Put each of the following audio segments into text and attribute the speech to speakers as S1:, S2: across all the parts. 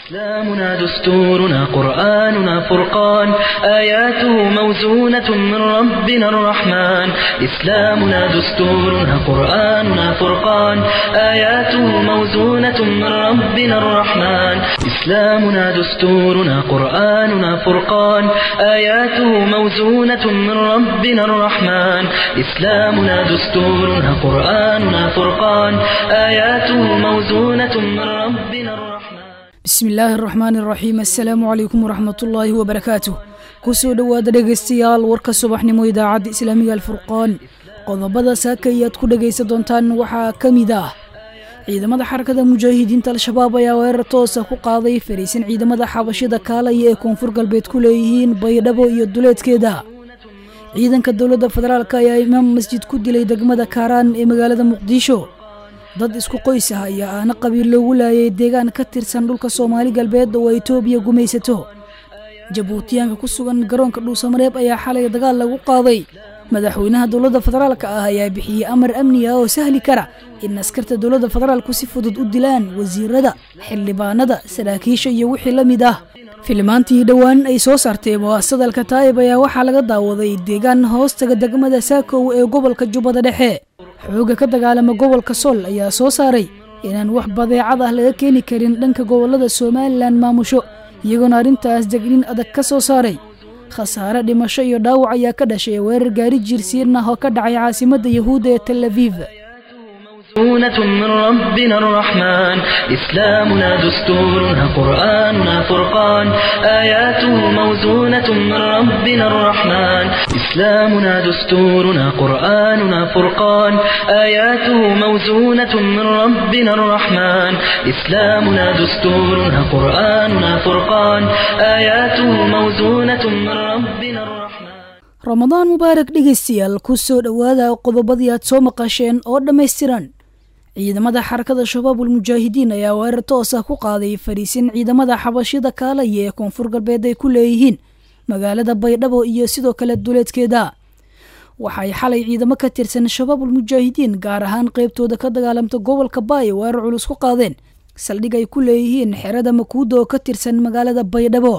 S1: إسلامنا دستورنا قرآننا فرقان آياته موزونة من ربنا الرحمن إسلامنا دستورنا قرآننا فرقان آياته موزونة من ربنا الرحمن إسلامنا دستورنا قرآننا فرقان آياته موزونة من ربنا الرحمن إسلامنا دستورنا قرآننا فرقان آياته موزونة من ربنا الرحمن
S2: bismi illaahi araxmaani araxiim assalaamu calaykum waraxmatullaahi wabarakaatuh kusoo dhowaada dhegaystayaal warka subaxnimo idaacadda islaamiga alfurqaan qodobada saaka ayaad ku dhegaysan doontaan waxaa ka mid ah ciidamada xarakada mujaahidiinta al-shabaab ayaa weerar toosa ku qaaday fariisin ciidamada xabashida kaalaya ee koonfur galbeed ku leeyihiin baydhabo iyo duleedkeeda ciidanka dowladda federaalk ayaa imaam masjid ku dilay degmada kaaraan ee magaalada muqdisho dad isku qoys ah ayaa aana qabiil loogu laayay deegaan ka tirsan dhulka soomaali galbeed oo itoobiya gumaysato jabuutiyaanka ku sugan garoonka dhuusamareeb ayaa xalay dagaal lagu qaaday madaxweynaha dowladda federaalka ah ayaa bixiyey amar amni ah oo sahli kara in askarta dowladda federaalku si fudud u dilaan wasiirada xildhibaanada saraakiisha iyo wixii la mid ah filimaantii dhowaan ay soo saartay mu'aasadalka taa'ib ayaa waxaa laga daawaday deegaan hoostaga degmada saakow ee gobolka jubbada dhexe xoogga ka dagaalama gobolka sool ayaa soo saaray inaan wax badeecad ah laga keeni karin dhanka gobollada somalilan maamusho iyagoona arrintaas degnin adag ka soo saaray khasaare dhimasho iyo dhaawac ayaa ka dhashay weerar gaari jiirsiin ah oo ka dhacay caasimadda yahuudda ee tel aviv
S1: موزونة من ربنا الرحمن إسلامنا دستورنا قرآننا فرقان آياته موزونة من ربنا الرحمن إسلامنا دستورنا قرآننا فرقان آياته موزونة من ربنا الرحمن إسلامنا دستورنا قرآننا فرقان آياته موزونة من ربنا الرحمن
S2: ramadaan mubaarak dhegaystayaal ku soo dhowaada qodobadii aad soo maqasheen oo dhammaystiran ciidamada xarakada shabaabul mujaahidiin ayaa weerar toos ah ku qaaday fariisin ciidamada xabashida kaalaya ee koonfur galbeed ay ku leeyihiin magaalada baydhabo iyo sidoo kale duleedkeeda waxay xalay ciidamo ka tirsan shabaabul mujaahidiin gaar ahaan qeybtooda ka dagaalamta gobolka baay weerar culus ku qaadeen saldhig ay ku leeyihiin xerada makuuda oo ka tirsan magaalada baydhabo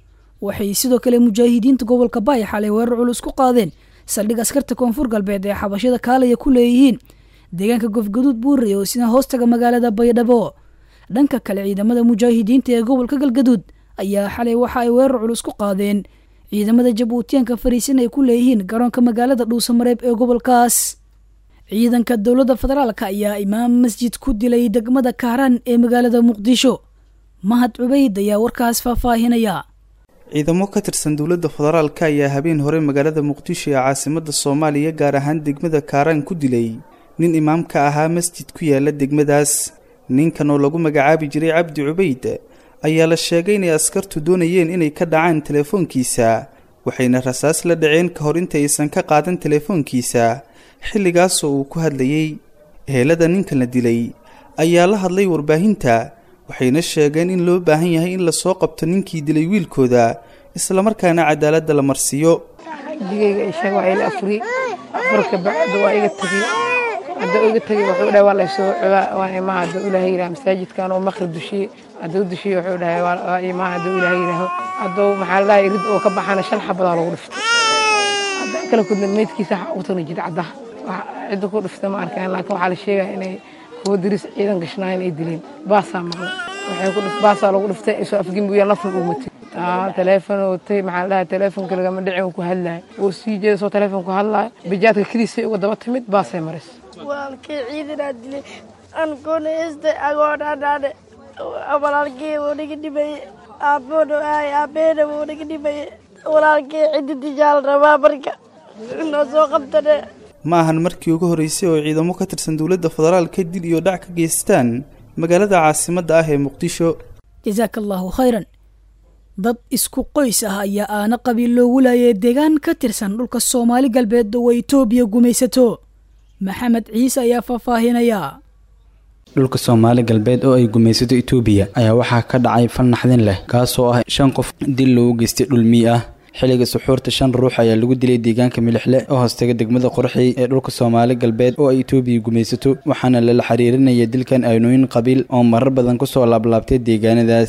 S2: waxay sidoo kale mujaahidiinta gobolka baay xalay weerar culus ku qaadeen saldhig askarta koonfur galbeed ee xabashada kaalaya ku leeyihiin deegaanka gofgaduud buurey oo sina hoostaga magaalada baydhabo dhanka kale ciidamada mujaahidiinta ee gobolka galgaduud ayaa xalay waxa ay weerar culus ku qaadeen ciidamada jabuutiyaanka fariisin ay ku leeyihiin garoonka magaalada dhuusamareeb ee gobolkaas ciidanka dowladda federaalk ayaa imaam masjid ku dilay degmada kaaraan ee magaalada muqdisho mahad cubayd ayaa warkaas faahfaahinaya
S3: ciidamo ka tirsan dowladda federaalka ayaa habeen hore magaalada muqdisho ee caasimadda soomaaliya gaar ahaan degmada kaaraan ku dilay nin imaam ka ahaa masjid ku yaala degmadaas ninkan oo lagu magacaabi jiray cabdi cubayd ayaa la sheegay inay askartu doonayeen inay ka dhacaan telefoonkiisa waxayna rasaas la dhaceen ka hor inta aysan ka qaadan telefoonkiisa xilligaasoo uu ku hadlayey ehelada ninkan la dilay ayaa la hadlay warbaahinta waxayna sheegeen in loo baahan yahay in lasoo qabto ninkii dilay wiilkooda islamarkaana cadaaladda la marsiiyo
S4: digayga ishaga waa ila afuri afarka bacda waa iga tegey hadda iga tegey wuxuu dhahay waa laysoo cobaa waa imaa hadduu ilaahay yidhaha masaajidkan oo maqrib dushiye hadduu dushiye wuxuu dhahay waa imaa hadduu ilaahay yidhaaho hadduu maxaa la dhahay rid oo ka baxana shan xabadaa lagu dhiftay haddaan kala kudna meydkiisa waxa ugu tagna jira caddaha cidda ku dhiftay ma arkaan laakiin waxaa la sheegaya inay kuwa diris ciidan gashnaayan ay dileen baasaa maqla waxay ku dhif baasaa lagu dhiftay isoo afgembuya lafna ugu matay teleefon watay maxaa la dhahay teleefonka lagama dhicin uu ku hadlayo uu sii jeeda soo teleefon ku hadlayo bajaadka keliisay uga daba timid baasay maris
S5: walaalkay ciidanaa dilay ankoona heestay agoodhaadhaadhe walaalkay wuu naga dhimaye aabboona ahay aabbeena wuu naga dhimaye walaalkay ciddi dijaal rabaa marka noo soo qabtane
S3: ma ahan markii ugu horreysay oo ciidamo ka tirsan dowladda federaalka dil iyo dhac ka geystaan magaalada caasimadda ah ee muqdisho
S2: jasaaka allaahu khayran dad isku qoys ah ayaa aana qabiil loogu laayay deegaan ka tirsan dhulka soomaali galbeed oo itoobiya gumaysato maxamed ciise ayaa faahfaahinaya
S6: dhulka soomaali galbeed oo ay gumaysato itoobiya ayaa waxaa ka dhacay fal naxdin leh kaasoo ah shan qof dil loogu geystay dhulmii ah xilliga suxuurta shan ruux ayaa lagu dilay deegaanka milixle oo hoostaga degmada qorxey ee dhulka soomaali galbeed oo ay itoobiya gumaysato waxaana lala xiriirinaya dilkan aynooyin qabiil oo marar badan kusoo laablaabtay deegaanadaas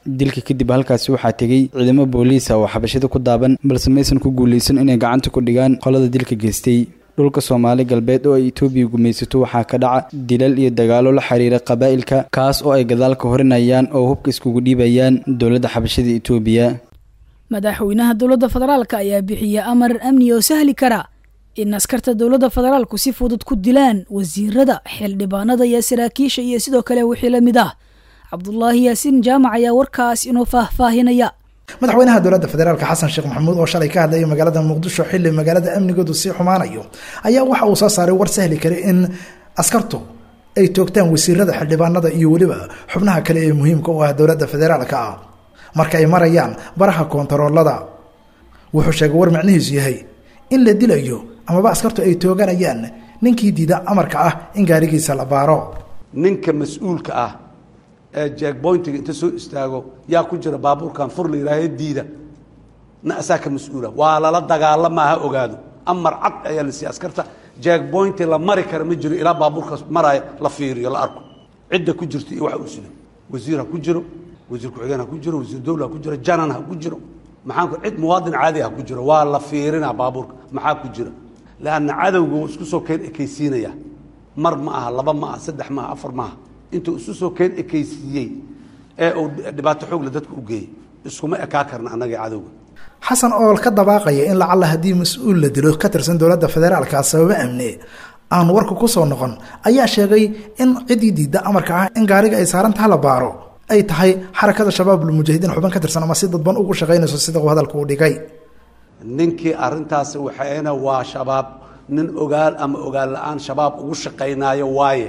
S6: dilka kadib halkaasi waxaa tegey ciidamo booliisa oo xabashida ku daaban balse maysan ku guulaysan inay gacanta ku dhigaan qolada dilka geystay dhulka soomaali galbeed oo ay etoobiya gumaysato waxaa ka dhaca dilal iyo dagaalo la xiriira qabaa'ilka kaas oo ay gadaal ka horinayaan oo hubka iskugu dhiibayaan dowladda xabashada etoobiya
S2: madaxweynaha dowladda federaalka ayaa bixiya amar amni oo sahli kara in askarta dowladda federaalku si fudud ku dilaan wasiirada xildhibaanada iyo saraakiisha iyo sidoo kale wixii la mid ah cabdulaahi yaasiin jaamac ayaa warkaas inoo faahfaahinaya
S7: madaxweynaha dowladda federaalka xasan sheekh maxamuud oo shalay ka hadlayay magaalada muqdisho xilli magaalada amnigoodu sii xumaanayo ayaa waxa uu soo saaray war sahli kara in askartu ay toogtaan wasiirada xildhibaanada iyo weliba xubnaha kale ee muhiimka u ah dowladda federaalka ah marka ay marayaan baraha koontaroolada wuxuu sheegay war macnihiisu yahay in la dilayo amaba askartu ay tooganayaan ninkii diida amarka ah in gaarigiisa la baaro
S8: ninka mas-uulka ah ee jackboyntiga inta soo istaago yaa ku jira baabuurkan fur la yihaahe diida na asaa ka mas-uula waa lala dagaalama ha ogaado amar cad ayaa la siiya askarta jackboynti la mari kara ma jiro ilaa baabuurkaas maraayo la fiiriyo la arko cidda ku jirta iyo waxa uu sido wasiir ha ku jiro wasiir ku-xigeen ha ku jiro wasiir dowla ha ku jiro janan ha ku jiro maxaan ku cid muwaadin caadi ha ku jiro waa la fiirinaa baabuurka maxaa ku jira leanna cadowga wuu isku soo keen ekaysiinaya mar ma aha laba ma aha saddex ma aha afar ma aha intuu isu soo keen ekaysiiyey ee uu dhibaato xoogle dadka u geeyey iskuma ekaa karna annagii cadowga
S7: xasan oo ka dabaaqaya in lacalla haddii mas-uul la dilo ka tirsan dowladda federaalka sababo amni aan warka ku soo noqon ayaa sheegay in ciddii diidda amarka ah in gaariga ay saarantaha la baaro ay tahay xarakada shabaabul mujaahidiin xubin ka tirsan ama si dadban ugu shaqaynayso sida uu hadalka u dhigay
S8: ninkii arintaasi waxayna waa shabaab nin ogaal ama ogaal la-aan shabaab ugu shaqaynaayo waaye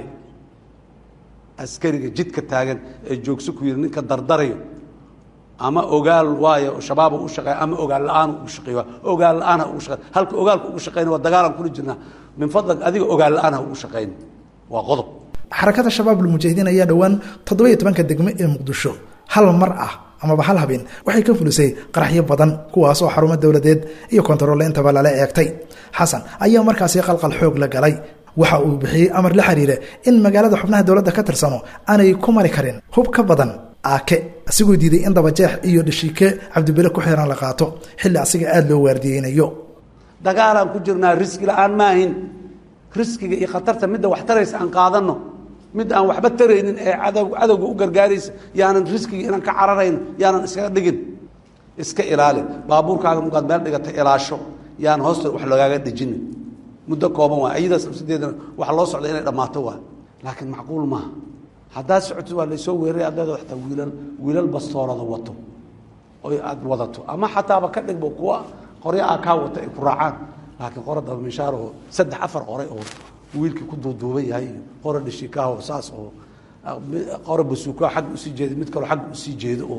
S8: askariga jidka taagan ee joogso ku yidhi ninka dardarayo ama ogaal waayo shabaaba u shaqeeya ama ogaal la-aan ugu shaqeeyo ogaal la-aan ha ugu shaqeey halka ogaalka ugu shaqeyna waa dagaalan kula jirnaa min fadlag adiga ogaal la-aan ha ugu shaqeyn waa qodob
S7: xarakada shabaabul mujaahidiin ayaa dhowaan toddobiyo tobanka degmo ee muqdisho hal mar ah amaba hal habeen waxay ka fulisay qaraxyo badan kuwaas oo xarumo dowladeed iyo kontaroole intaba lala eegtay xasan ayaa markaasi qalqal xoog la galay waxa uu bixiyey amar la xiriira in magaalada xubnaha dowladda ka tirsano aanay ku mari karin hub ka badan aake asigoo diiday in dabajeex iyo dhashiike cabdibile ku xiran la qaato xilli asiga aada loo waardiyeynayo
S8: dagaalaan ku jirnaa riski la-aan maahin riskiga iyo khatarta midda wax taraysa aan qaadano mid aan waxba taraynin ee cadow cadowga u gargaaraysa yaanan riskiga inaan ka cararayn yaanan iskaga dhigin iska ilaali baabuurkaaga mugaad meel dhigata ilaasho yaan hoosta wax lagaaga dhejinin muddo kooban waa iyadaas nafsadeedana waxa loo socda inay dhammaato waa laakiin macquul maaha haddaad socotid waa laysoo weeraray adeeda ataa wiilal wiilal bastoorada wato oy aad wadato ama xataaba ka dhigbo kuwa qoryo aa kaa wata ay ku raacaan laakiin qora dabamishaaroo saddex afar qoray oo wiilkii ku duuduuban yahay iyo qora dhishikaah oo saas oo qora basuukaa xagga usii jeeda mid kaloo xagga usii jeedo oo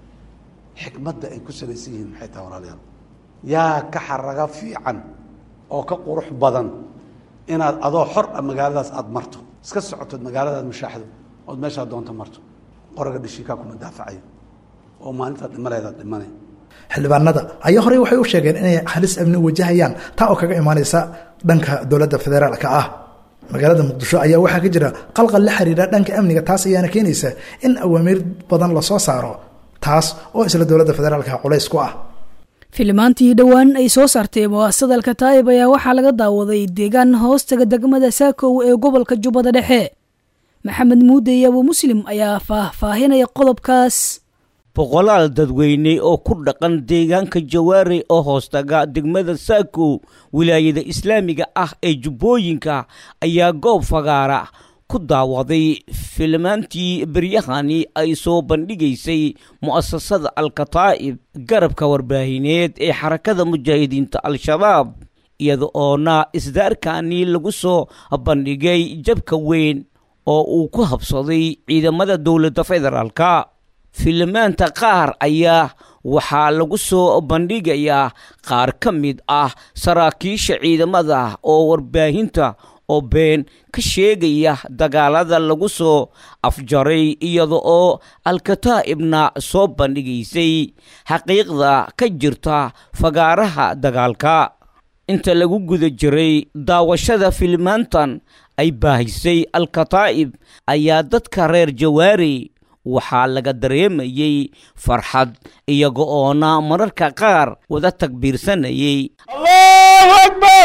S8: xikmadda ay ku salaysan yihiin maxay tahay walaalayaal yaa ka xaraga fiican oo ka qurux badan inaad adoo xor ah magaaladaas aada marto iska socotood magaaladaad mashaaxdo ood meeshaa doonto marto qoraga dhishikaa kuma daafacayo oo maalintaad dhimaleedaad dhimanay
S7: xildhibaanada ayaa horey waxay u sheegeen inay halis amni wajahayaan taa oo kaga imaanaysa dhanka dowladda federaalka ah magaalada muqdisho ayaa waxaa ka jira qalqal la xiriira dhanka amniga taas ayaana keenaysa in awaamiir badan lasoo saaro taas oo isla dowladda federaalka culays ku ah
S2: filimaantii dhowaan ay soo saartay muwaasada alkataa'ib ayaa waxaa laga daawaday deegaan hoostaga degmada saakow ee gobolka jubbada dhexe maxamed muude iyo abu muslim ayaa faahfaahinaya qodobkaas
S9: boqolaal dadweyne oo ku dhaqan deegaanka jawaare oo hoostaga degmada saakow wilaayada islaamiga ah ee jubbooyinka ayaa goob fagaara ku daawaday filimaantii beryahani ay soo bandhigaysay mu'asasada alkataa'ib garabka warbaahineed ee xarakada mujaahidiinta al-shabaab iyada oona isdaarkani lagu soo bandhigay jabka weyn oo uu ku habsaday ciidamada dowladda federaalka filimaanta qaar ayaa waxaa lagu soo bandhigayaa qaar ka mid ah saraakiisha ciidamada oo warbaahinta oo been ka sheegaya dagaalada lagu soo afjaray iyada oo alkataa'ibna soo bandhigaysay xaqiiqda ka jirta fagaaraha dagaalka inta lagu guda jiray daawashada filimaantan ay baahisay alkataa'ib ayaa dadka reer jawaari waxaa laga dareemayey farxad iyaga oona mararka qaar wada takbiirsanayay
S10: allahu akbar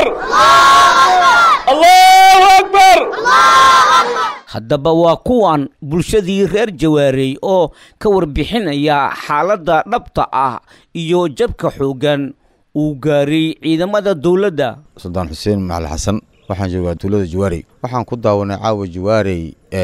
S10: allahu akbar
S9: haddaba waa kuwan bulshadii reer jawaarey oo ka warbixinaya xaaladda dhabta ah iyo jabka xooggan uu gaaray ciidamada dowladda
S11: suldaan xuseen macali xasan waxaan joogaa tuulada jawaarey waxaan ku daawanay caawa jawaarey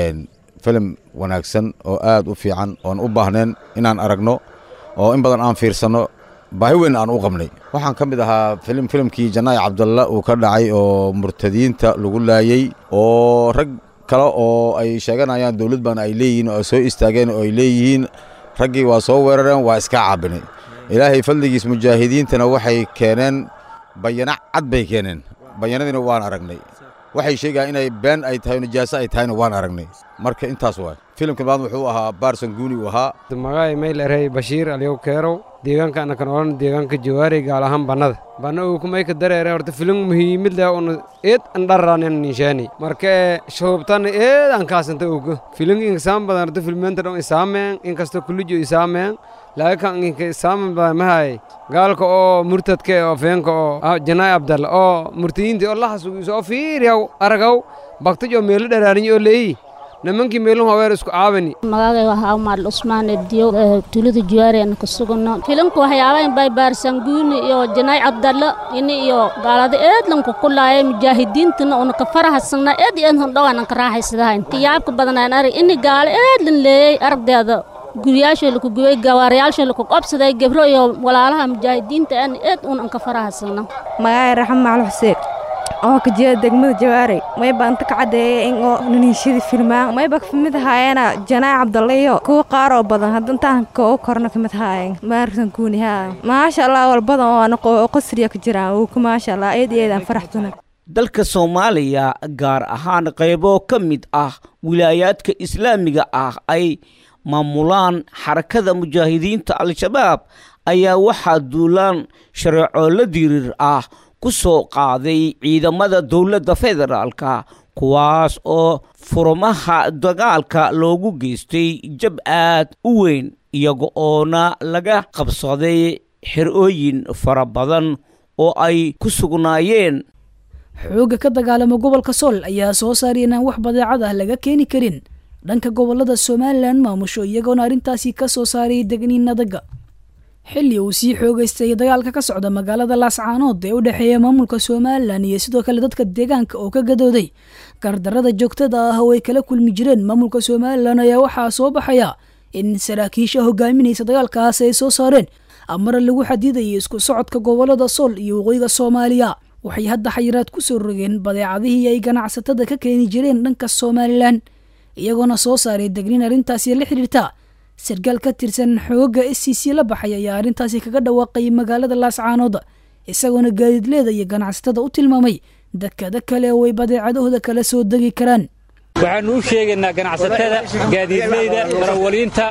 S11: filim wanaagsan oo aad u fiican oon u baahnayn inaan aragno oo in badan aan fiirsanno baahi weyn aan u qabnay waxaan ka mid ahaa filim filimkii janaayi cabdalla uu ka dhacay oo murtadiinta lagu laayey oo rag kale oo ay sheeganayaan dowlad baana ay leeyihiin oo ay soo istaageen oo ay leeyihiin raggii waa soo weerareen waa iska caabinay ilaahay fadligiis mujaahidiintana waxay keeneen bayana cad bay keeneen bayanadiina waan aragnay waxay sheegayaan inay been ay tahay nijaaso ay tahayna waan aragnay marka intaas waay filimka maad wuxuu ahaa baarson guuni uu ahaa
S12: magacay maylerey bashiir aliyow keerow deegaanka anakan odhan deegaanka jawaarey gaal ahaan bannada banna uu kumayka dareere horta filim muhiimid leh una eed andharranen ninshaani marka shoobtan eed aan kaasanta ogo filim inkasaan badan horta filmeenta dhan isaameen inkastoo kulijo isaameen laakiin inka isaaman badan mahay gaalka oo murtadka oo feenka oo janaay abdalla oo murtadiinta oo laxasugiso oo fiiriyaw aragaw bagtaj oo meelo dharaarin oo leeyi nimankii meelun haweer isku caabani
S13: magacay waxaa umaadl usmaan ediyo tuulada juwaari aan ka sugano filimka waxyaabahan bay baarsanguuni iyo janaay cabdallo ini iyo gaalada eedlanku ku laayay mujaahidiintana una ka farahasagna eed eed hundhawanan ka raaxaysadahayn tiyaabka badanaan arag ini gaalo eedlan leeyey aragdeeda guryaashoo laku gubay gawaarayaashoo laku qobsaday gebro iyo walaalaha mujaahidiinta aan eed unan ka farahasagna
S14: magacay raxma macali xuseen oo ka jeeda degmada jawaarey mayba inta ka caddeeya in oo naniishadii filmaan mayba kamid ahaayeena janaac cabdalle iyo kuwa qaar oo badan hadda intaan koo korna kamid ahaayeen maarsan kuuni haa maasha allah wal badan oo ana qasriya ka jiraan uu ku maasha allah eed iyo eedaan faraxsana
S9: dalka soomaaliya gaar ahaan qaybo ka mid ah wilaayaadka islaamiga ah ay maamulaan xarakada mujaahidiinta al-shabaab ayaa waxaa duulaan shareeco la diriir ah ku soo qaaday ciidamada dowladda federaalka kuwaas oo furmaha dagaalka loogu geystay jab aad u weyn iyaga oona laga qabsaday xerooyin fara badan oo ay ku sugnaayeen
S2: xoogga ka dagaalama gobolka sool ayaa soo saaray inaan wax badeecad ah laga keeni karin dhanka gobolada somalilan maamusho iyagoona arrintaasi ka soo saaray degniinadaga xilli uu sii xoogaystay dagaalka ka socda magaalada laascaanood ee u dhexeeya maamulka somalilan iyo sidoo kale dadka deegaanka oo ka gadooday gardarada joogtada ah oo ay kala kulmi jireen maamulka somalilan ayaa waxaa soo baxaya in saraakiisha hogaaminaysa dagaalkaas ay soo saareen amara lagu xadidayay isku socodka gobolada sool iyo waqooyiga soomaaliya waxay hadda xayiraad ku soo rogeen badeecadihii ay ganacsatada ka keeni jireen dhanka somalilan iyagoona soo saaray degniin arrintaasi la xidhiirta sarkaal ka tirsan xoogga s c c la baxay ayaa arrintaasi kaga dhawaaqay magaalada laascaanood isagoona gaadiidleeda iyo ganacsatada u tilmaamay dekada kale oo ay badeecadahooda kala soo degi karaan
S15: waxaannu u sheegaynaa ganacsatada gaadiidleyda darawaliinta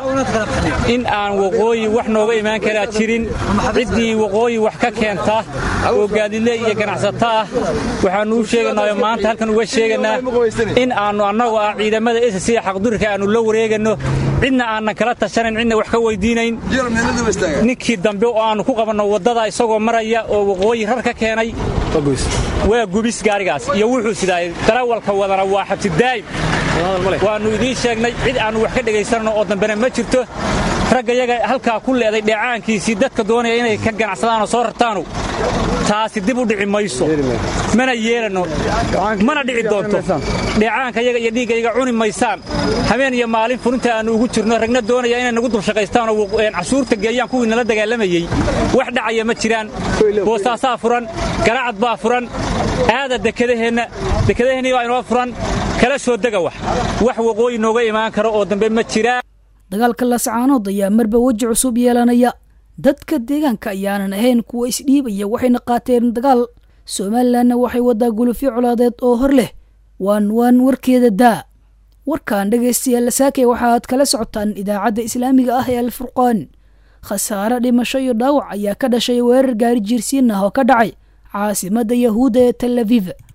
S15: in aan waqooyi wax nooga imaan karaa jirin ciddii waqooyi wax ka keenta oo gaadiidley iyo ganacsato ah waxaannu u sheegaynaa oo maanta halkan uga sheegaynaa in aannu annagu ah ciidamada ss xaqdurika aannu la wareeganno cidna aannan kala tashanayn cidna wax ka weydiinayn ninkii dambe oo aannu ku qabanno waddada isagoo maraya oo waqooyi rar ka keenay waa gubis gaarigaas iyo wuxuu sidaay darawalka wadana waa xabsidaa'im waannu idiin sheegnay cid aannu wax ka dhegaysanno oo dambena ma jirto ragga yaga halkaa ku leeday dheecaankiisii dadka doonaya inay ka ganacsadaanoo soo rartaanu taasi dib u dhici mayso mana yeelanno mana dhici doonto dheecaanka yaga iyo dhiigga yaga cuni maysaan habeen iyo maalin furinta aannu ugu jirno ragna doonaya inay nagu dulshaqaystaanoo cashuurta geeyaan kuwii nala dagaalamayey wax dhacaya ma jiraan boosaasaa furan garacad baa furan aada dekedaheenna dekedaheenni baa inoo furan kala soo dega wax wax waqooyi nooga imaan karo oo dambe ma jiraan
S2: dagaalka laascaanood ayaa marba weji cusub yeelanaya dadka deegaanka ayaanan ahayn kuwa isdhiibaya waxayna qaateen dagaal somalilanna waxay wadaa gulufyo colaadeed oo hor leh waan waan warkeeda daa warkan dhegaystayaal lasaakay waxaaad kala socotaan idaacadda islaamiga ah ee alfurqaan khasaare dhimasho iyo dhaawac ayaa ka dhashay weerar gaari jiirsiin ah oo ka dhacay caasimadda yahuudda ee tel aviv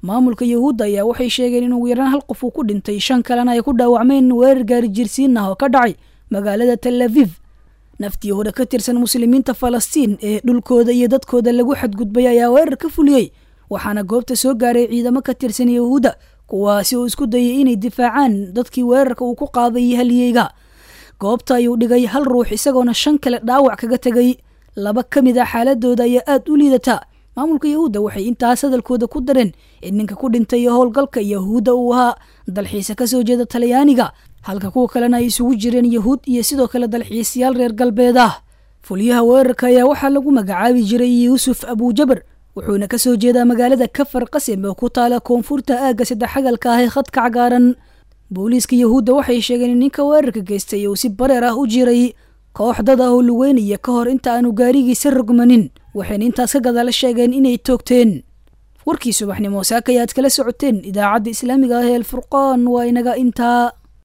S2: maamulka yahuudda ayaa waxay sheegeen in ugu yaraan hal qof uu ku dhintay shan kalena ay ku dhaawacmeen weerar gaari jirsiin ah oo ka dhacay magaalada tel aviv naftii hore ka tirsan muslimiinta falastiin ee dhulkooda iyo dadkooda lagu xadgudbay ayaa weerar ka fuliyey waxaana goobta soo gaaray ciidamo ka tirsan yahuudda kuwaasi oo isku dayay inay difaacaan dadkii weerarka uu ku qaaday halyeyga goobta ayuu dhigay hal ruux isagoona shan kale dhaawac kaga tegay laba ka mid ah xaaladooda ayaa aad u liidata maamulka yahuudda waxay intaas hadalkooda ku dareen in ninka ku dhintay howlgalka yahuudda uu ahaa dalxiisa ka soo jeeda talyaaniga halka kuwa kalena ay isugu jireen yahuud iyo sidoo kale dalxiisayaal reer galbeed ah fuliyaha weerarka ayaa waxaa lagu magacaabi jiray yuusuf abuujabar wuxuuna ka soo jeedaa magaalada kafar qasem oo ku taala koonfurta aagga saddexagalka ah ee khadka cagaaran booliiska yahuudda waxay sheegeen in ninka weerarka geystay uu si bareer ah u jiray koox dad ah oo lugeynaya ka hor inta aanu gaarigiisa rogmanin waxayna intaas ka gadaala sheegeen inay toogteen warkii subaxnimo saaka ayaad kala socoteen idaacadda islaamiga ah ee alfurqaan waa inaga intaa